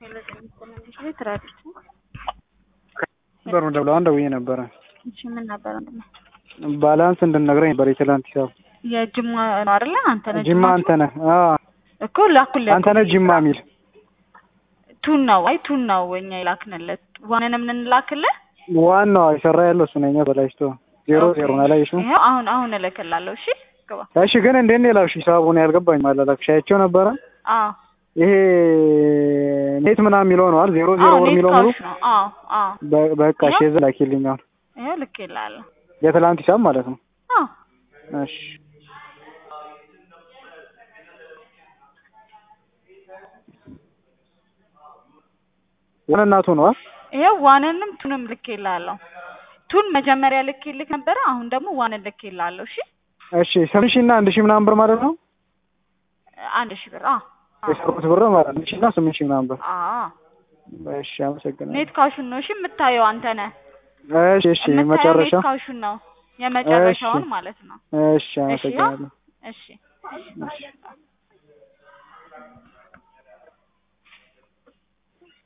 ነበር ነው ደብለው አንድ ደውዬ ነበረ። እሺ ምን ነበር ወንድሜ? ባላንስ እንድንነግረኝ ነበር የትላንት ሂሳብ። የጅማ ነው አይደለ? አንተ ነህ ጅማ አንተ ነህ? አዎ እኮ ላኩልህ። አንተ ነህ ጅማ የሚል ቱን ነው አይ ቱን ነው እኛ የላክንለት ዋንንም እንላክልህ። ዋናው የሰራ ያለው እሱ ነኝ በላይስቶ ዜሮ ዜሮ ነው አላየሽው? ይኸው አሁን አሁን እልክልሃለሁ። እሺ ግባ። እሺ ግን እንዴት ነው የላክሽ? ሂሳቡን ያልገባኝ ማለላክሽ አይቼው ነበረ። አዎ ይሄ ኔት ምናምን የሚለው ነው አይደል? ዜሮ ዜሮ አዎ ብር ኔት የሚለው ሙሉ ካሽ ነው። አዎ አዎ በ- በቃ እሺ የዛ ላኪልኝ አሁን ይኸው ልኬልሃለሁ። የትላንት ሂሳብ ማለት ነው። አዎ እሺ ወነናቱ ነው አይደል? ይኸው ዋንንም ቱንም ልኬልሃለሁ። ቱን መጀመሪያ ልኬልህ ነበረ። አሁን ደግሞ ዋንን ልኬልሃለሁ። እሺ እሺ ስምንት ሺህ እና አንድ ሺህ ምናምን ብር ማለት ነው አንድ ሺህ ብር አዎ አዎ የሰሩት ብር ማለት ነው። አንድ ሺህ እና ስምንት ሺህ ምናምን ብር አዎ እሺ አመሰግናለሁ። ኔት ካሹን ነው እሺ የምታየው አንተ ነህ እሺ እሺ የምታየው መጨረሻ ኔት ካሹን ነው የመጨረሻውን እሺ። ማለት ነው። እሺ አመሰግናለሁ። እሺ እሺ